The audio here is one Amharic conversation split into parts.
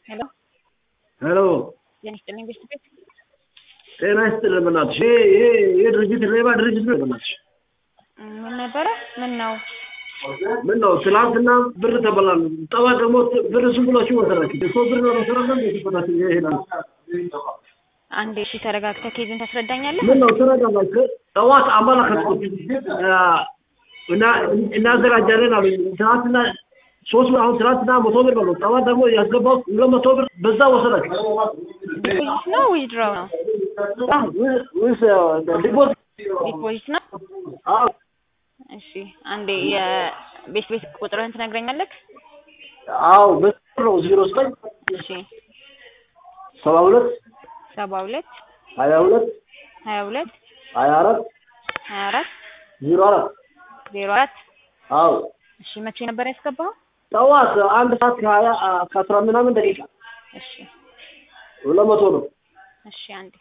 ሄሎ ሄሎ ጤና ይስጥልኝ ቤት ቤት ጤና ይስጥልን በእናትሽ። ይሄ ይሄ ይሄ ድርጅት ሌባ ድርጅት ነው በእናትሽ። ምን ነበረ? ምን ነው? ምን ነው ትናንትና ብር ተበላን፣ ጠዋት ደግሞ ብር ዝም ብላችሁ ወሰዳችሁ። ሰው ብር ነው መሰረተ ሲፈታችሁ ይሄዳል። አንዴ እሺ ተረጋግተህ ኬዝን ታስረዳኛለህ? ምን ነው ተረጋጋችሁ። ጠዋት አመለከትኩት እና እናዘጋጃለን አሉኝ። ትናንትና ሶስት አሁን ትናንትና መቶ ብር ነው ጠዋት ደግሞ ያስገባው ሁለት መቶ ብር በዛ ወሰዳችሁ። ዲፖዚት ነው ዊዝድሮው ነው? ወይስ ዲፖዚት? ዲፖዚት ነው። አዎ እሺ አንዴ የቤት ቤት ቁጥርህን ትነግረኛለህ? አዎ በስር ነው ዜሮ ዘጠኝ እሺ ሰባ ሁለት ሰባ ሁለት ሀያ ሁለት ሀያ ሁለት ሀያ አራት ሀያ አራት ዜሮ አራት ዜሮ አራት አዎ እሺ መቼ ነበር ያስገባኸው? ጠዋት አንድ ሰዓት ከሀያ ከአስራ ምናምን ደቂቃ እሺ ሁለት መቶ ነው። እሺ አንዴ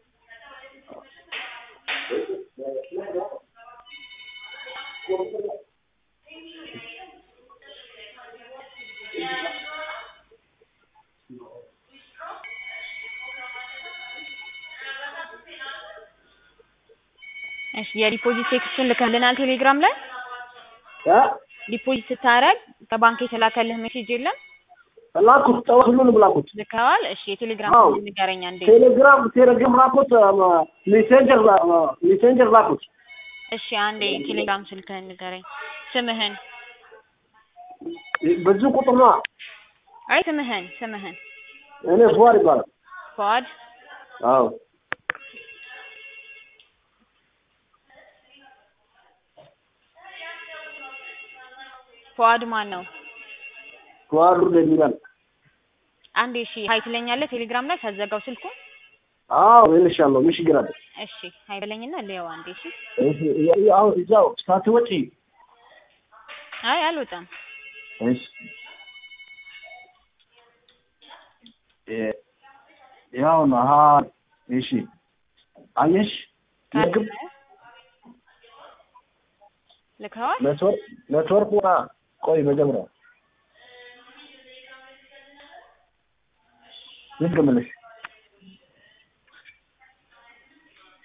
እሺ የዲፖዚት ቴክስቱን ልከልናል ቴሌግራም ላይ እ ዲፖዚት ስታረግ ከባንክ የተላከልህ ሜሴጅ የለም ላኩት ጠዋት ሁሉንም ላኩት። ልከዋል እሺ የቴሌግራም አዎ። ስም ንገረኝ አንዴ ቴሌግራም ቴሌግራም ላኩት። ሜሴንጀር ሜሴንጀር ላኩት። እሺ አንዴ ቴሌግራም ስልክህን ንገረኝ ስምህን በዚህ ቁጥር ነው። አይ ስምህን ስምህን እኔ ፉአድ ይባላል። ፏድ አዎ ፏድ ማን ነው ፉአድ ሩድ የሚባል አንዴ እሺ ሀይ ትለኛለህ ቴሌግራም ላይ ሳዘጋው ስልኩን አዎ እልሻለሁ። ምን ችግር አለ? እሺ ሀይ በለኝና ልየው አንዴ እሺ እሺ አሁን እዛው ሳትወጪ አይ አልወጣም እሺ እ- ያው ነው። አሀ እሺ አየሽ ምግብ ልከዋል ኔትወርክ ኔትወርክ ዋ ቆይ መጀመሪያ ይድገምልሽ